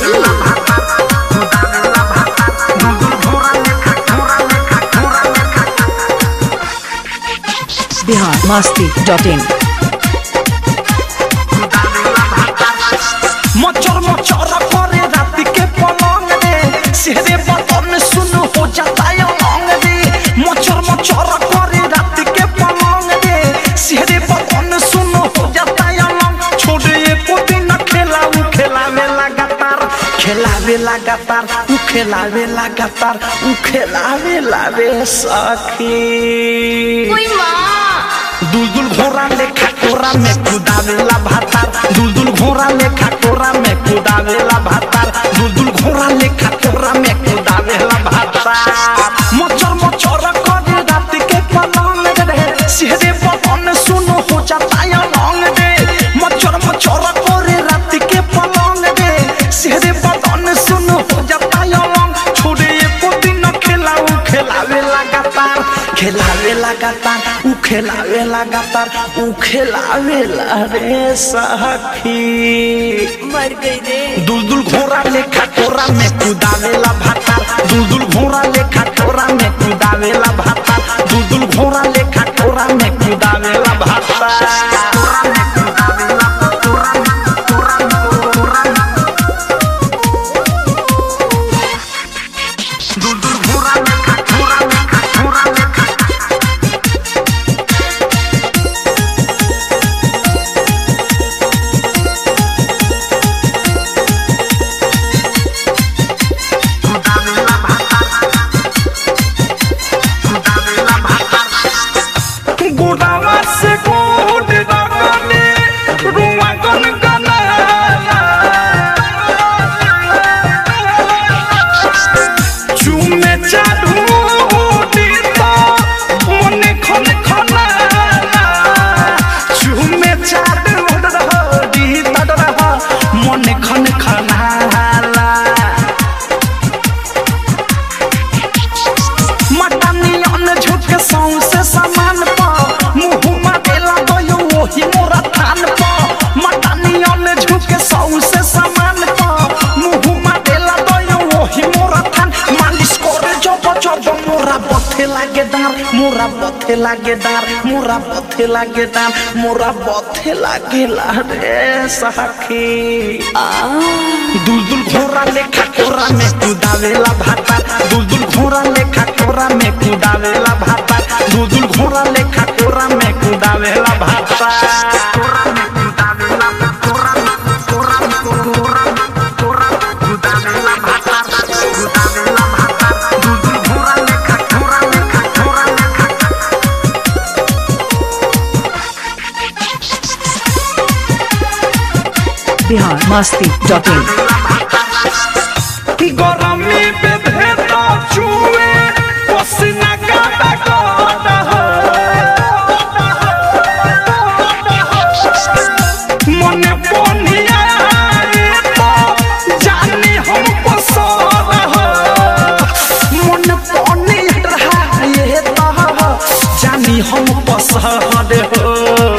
Bihar Masti dot in मचर मचर करे रात के पलंग रे सेहरे बदन सुन हो जाता है लौंग रे मचर मचर करे रात के पलंग रे सेहरे बदन सुन हो जाता है लौंग छोड़े एको दिन खेला उ खेलावे लगातार खेलावे लगातार उ खेलावे लगातार उ खेलावे लावे सखी दुलदुल घोड़ा लेखा कोरा में कुदावेला भातार दुलदुल घोड़ा लेखा कोरा में कुदावेला भातार दुलदुल घोड़ा लेखा कोरा में कुदावेला भातार मचर मचर करे रात के पलंग रे सिहरे बदन सुनो हो जाता है लौंग रे मचर मचर करे रात के पलंग रे सिहरे बदन सुनो हो जाता है लौंग छोड़े एको दिन खेलाऊ खेलावे लगातार खेलावे लगातार उ खेलावे लगातार उ खेलावे ला रे सखी मर गई रे दुलदुल घोड़ा लेखा कोरा में कुदावेला भातार दुलदुल घोड़ा लेखा कोरा में कुदावेला भातार दुलदुल घोड़ा लेखा कोरा में कुदावेला भातार दुलदुल घोड़ा लेखा कोरा लेखा कोरा लेखा गोदावा से गोद दागने रुआ गन गनाला चुमे चालू दीता मने खन खनाला चुमे चालू दीता रहा मने खन खनाला मटनियन झुक सौंसे समान प मुहुमा देला गयो ओही मोरा थान प मटनियन झुक सौंसे समान प मुहुमा देला गयो ओही मोरा थान मालिश करे जब जब मोरा बथे लागे दार मोरा बथे लागे दार मोरा बथे लागे दार मोरा बथे लागे ला रे सखी दुलदुल घोड़ा लेखा कोरा में कुदावेला भाता दुलदुल घोड़ा लेखा कोरा में कुदावेला भाता दुलदुल घोड़ा लेखा कोरा में कुदावेला भाता कोरा में कुदावेला कोरा में कोरा में कोरा में कोरा में कुदावेला भाता कुदावेला भाता दुलदुल घोड़ा लेखा कोरा लेखा कोरा लेखा बिहार मस्ती डॉट इन गरमी पे भेदा चुए पसीना गादा गादा मने पनिया तो जानी हम पसंद मन पनिया ये तो जानी हम पसंद हो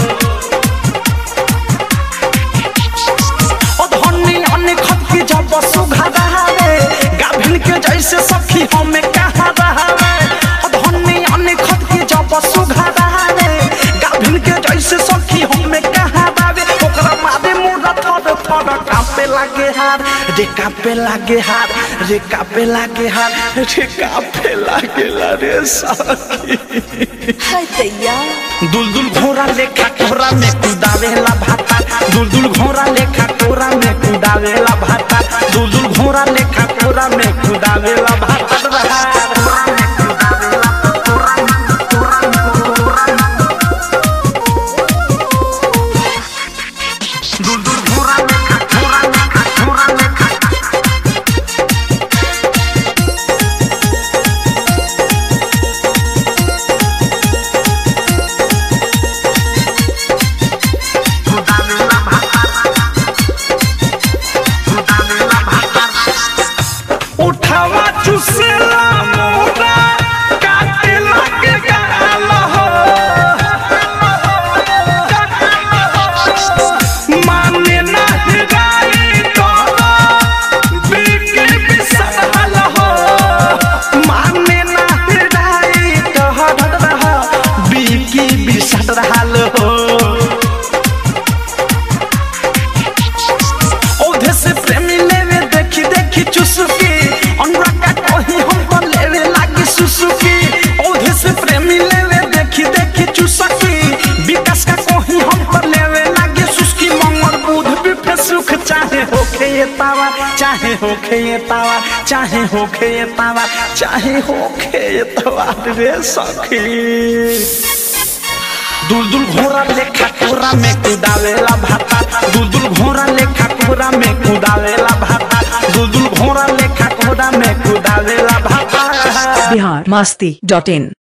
अधनी अन्य खत की जब सुघा रहावे गाभिन के जैसे सखी हमें कहा रहावे अधनी अन्य खत की जब सुघा रहावे गाभिन के जैसे सखी हमें कहा रहावे ओकरा मारे मुड़ा थर थर कांपे लागे हार रे कांपे लागे हार रे कांपे लागे हार रे कांपे लागे ला रे सखी हाय दैया दुलदुल घोड़ा लेखा कोरा में कुदावेला भाता दुलदुल घोड़ा लेखा कोरा में कुदावेला भाता दुलदुल घोड़ा लेखा कोरा में कुदावेला भाता दुलदुल घोड़ा लेखा कोरा लेखा कोरा लेखा उठावा चुसेला मोर होखे ये तावा चाहे होखे ये तावा चाहे होखे ये तावा रे सखी दुलदुल घोड़ा लेखा कोरा में कुदावेला भाता दुलदुल घोड़ा लेखा कोरा में कुदावेला भाता दुलदुल घोड़ा लेखा कोरा में कुदावेला भाता बिहार मस्ती डॉट इन